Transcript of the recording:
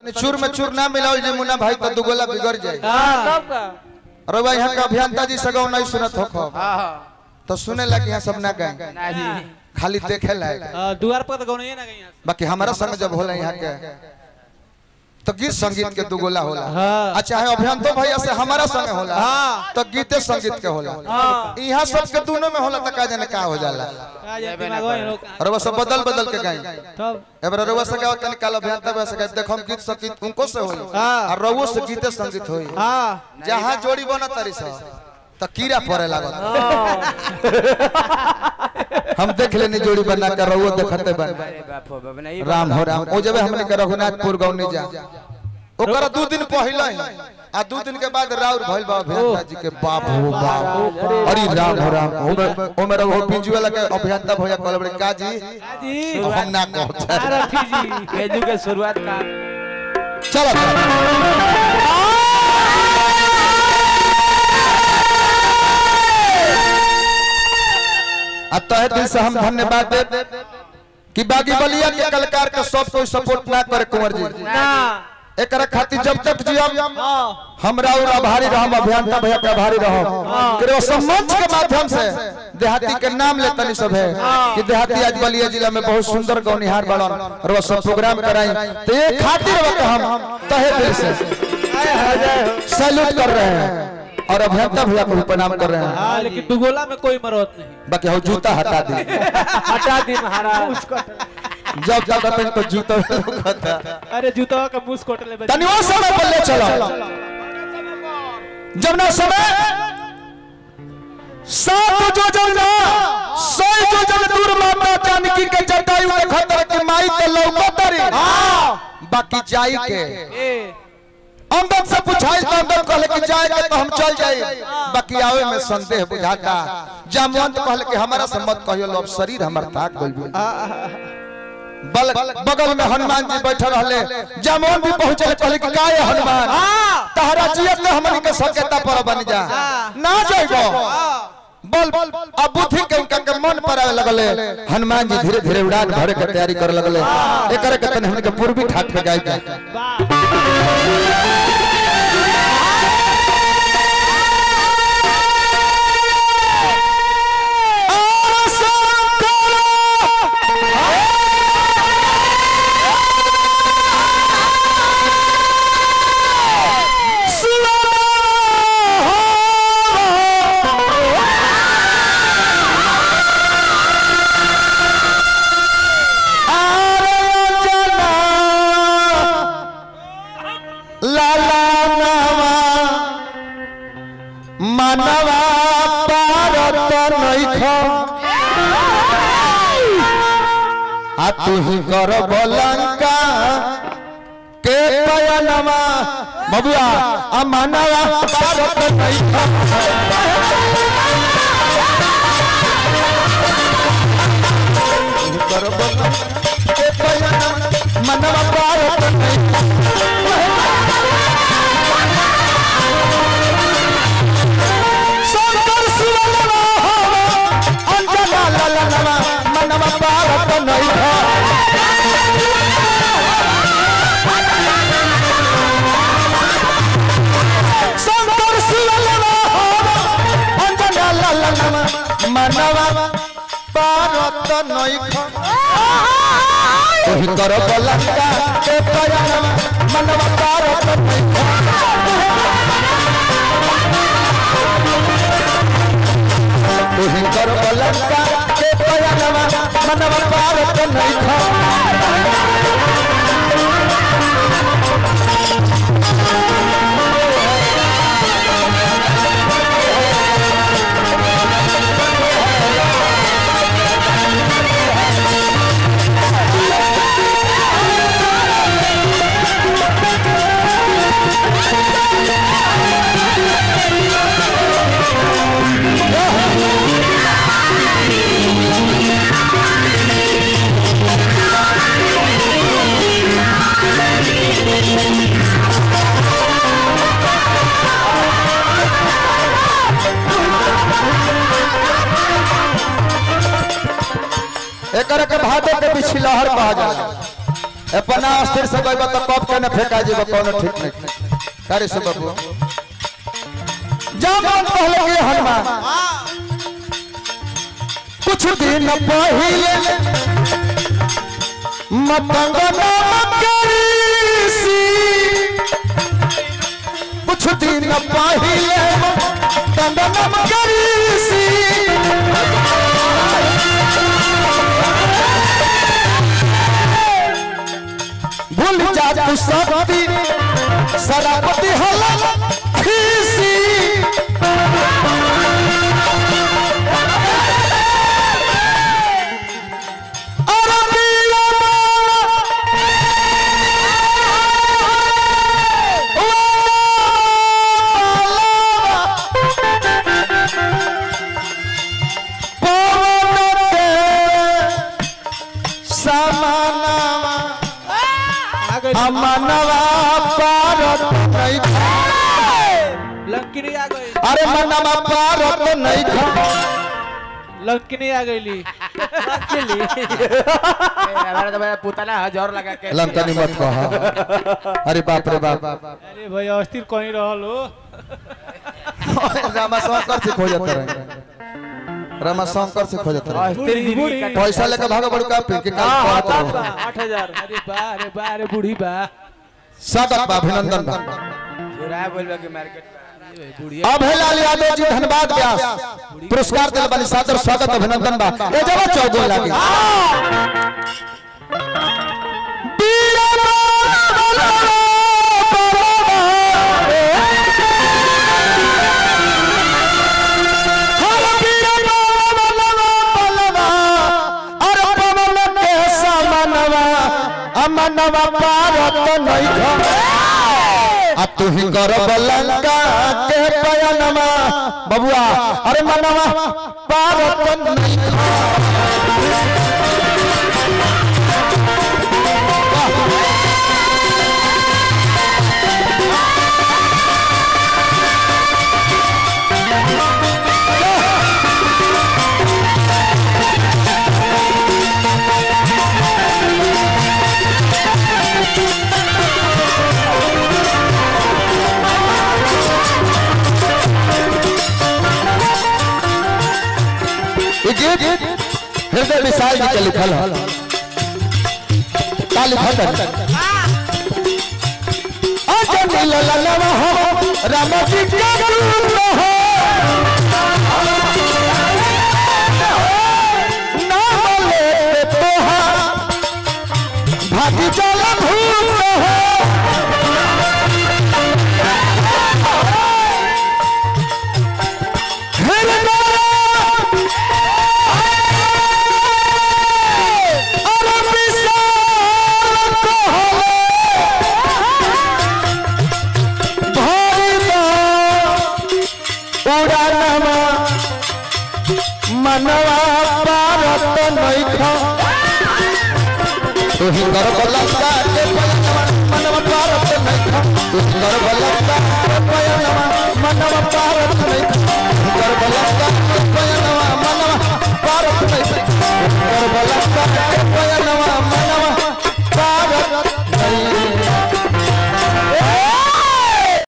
चूर में चूर ना मिलाओ जे मुन्ना भाई तो दुगोला बिगड़ जाए तब का रवा यहाँ का अभियंता जी सगौ नहीं सुनत हो खो हाँ हाँ तो सुने लगे यहाँ सब ना गए नहीं खाली देखे लायक आ, द्वार पर तो गौन ना गई यहाँ से। बाकी हमारा संग जब होला यहाँ के तो गीत संगीत के दुगोला होला हाँ। अच्छा है अभियंतो भैया से हमारा संग होला हाँ। तो गीते संगीत के होला हाँ। यहाँ सब के दोनों में होला तो का जाने का हो जाला आ जाए दिमाग में लोग और वो सब बदल बदल के गाई तब एबर रउआ से गाओ तनी काल अभियंता भैया से गाई देखो हम गीत संगीत उनको से होई हाँ। और रउओ से गीते संगीत होई हाँ जहाँ जोड़ी बना तारी सा तो कीड़ा पड़े लागत हम देख लेनी जोड़ी बना कर रउओ देखते बन अरे बाप हो बाप नहीं राम हो राम ओ जबे हमने के रघुनाथपुर गौनी जा ओकर दू दिन पहले ही आ दू दिन के बाद राउर भइल बा अभियंता जी के बाप हो बाप अरे राम हो राम ओमे ओमे रघु पिंजू वाला के अभियंता भैया कहले बड़े का जी जी अब हम ना कहते आरती जी केजू के शुरुआत का चलो आ तहे दिल से हम धन्यवाद दे कि बागी बलिया के कलाकार के सब कोई सपोर्ट ना करे कुंवर जी ना एकरा खातिर जब तक जियम हाँ हमरा और आभारी रहम अभियंता भैया के आभारी रहम कि वो सम्मंच के माध्यम से देहाती के नाम ले तनी सब है कि देहाती आज बलिया जिला में बहुत सुंदर गौनिहार बड़न और वो सब प्रोग्राम कराई तो ये खातिर वो हम तहे दिल से सैल्यूट कर रहे हैं और अभियंता भैया को भी प्रणाम कर रहे हैं हाँ लेकिन दुगोला में कोई मरौत नहीं बाकी हो जूता हटा दी हटा दी महाराज जब जब अपन तो जूता होता अरे जूता का मुंह कोट ले बच्चे। तनी वो समय पर ले चलो जब ना समय सात जो जन ना सौ जो जन दूर माता जानकी के जटायु के खतर के माई के लौकतरी बाकी जाई के ए अंदर से पूछाई तो अंदर कहले कि जाए के तो हम चल जाए बाकी आवे में संदेह बुझाता जामवंत कहले कि हमारा से मत कहियो लो अब शरीर हमर ताक गइल बा। बल बगल में हनुमान जी बैठे रहले जामवन भी पहुंचे कहले कि का ये हनुमान तहरा जियत ने हमनी के सकेता पर बन जा ना जाइबो बल अब बुद्धि के उनका के मन पर आवे लगले हनुमान जी धीरे धीरे उड़ान भरे के तैयारी करे लगले एकरे के तने हमनी के पूर्वी ठाट पे गाय जा वाह लाला नामा मनवा पारत नैख आ तू ही कर बलंका के पयनमा बबुआ आ मनवा पारत नैख कर बलंका के पयनमा मनवा पारत नैख शंकर शिवनमा अंजना ललनमा मनवा पारत नैख शंकर शिवनमा अंजना ललनमा मनवा पारत नैख ओही कर बलंका के पयनमा मनवा पारत नैख तुही कर बलंका के पयनमा मनवा पारत नैख एकरा के भादो के बिछलहर कहा जाला अपना अस्थिर से गइबा तो कब के न फेंका जेबा कोनो ठीक नहीं करे से बाबू जब कहले के हनुमान कुछ दिन पहिले मतंग नाम करीसी कुछ दिन पहिले मतंग नाम करीसी भूल जा तू शक्ति शराबती हला खीसी अरे पिया पवन के समानवा आ गई अमनवा पारत नहीं खा लंकिनी आ गई अरे मनवा पारत नहीं खा लंकिनी आ गईली हमारा तो मेरा पुतला हजार लगा के लंकनी मत कहा अरे बाप रे बाप अरे भाई अस्थिर कहीं रहल हो रामा शंकर से खोजत रहे रामा शंकर से खोजत रहे अस्थिर जिंदगी का पैसा लेके भागा बड़ू का पी के काल कहत रहो आठ हजार अरे बा अरे बा अरे बूढ़ी बा स्वागत बा अभिनंदन बा चुरा बोलबा के मार्केट बुढ़िया अभयलाल यादव जी धन्यवाद व्यास पुरस्कार दिल बनी सादर स्वागत अभिनंदन बा ए जवा चौगुन लागी मनवा पारत नहीं खा आ तू ही गर्व लंका के पयनमा बबुआ अरे मनवा पारत नहीं ई गीत हृदय विशाल जी के लिखल है का लिखल है अजनी ललनवा हो राम जी के दूत हो नाम लेते तोहार भागी चल भूत हो हृदय अरे विशाल कहले भरिदा उड़ानमा मनवा पारत नैखा तुही गर्भ लंका के पयनमा मनवा पारत नैखा तुही गर्भ लंका के पयनमा मनवा पारत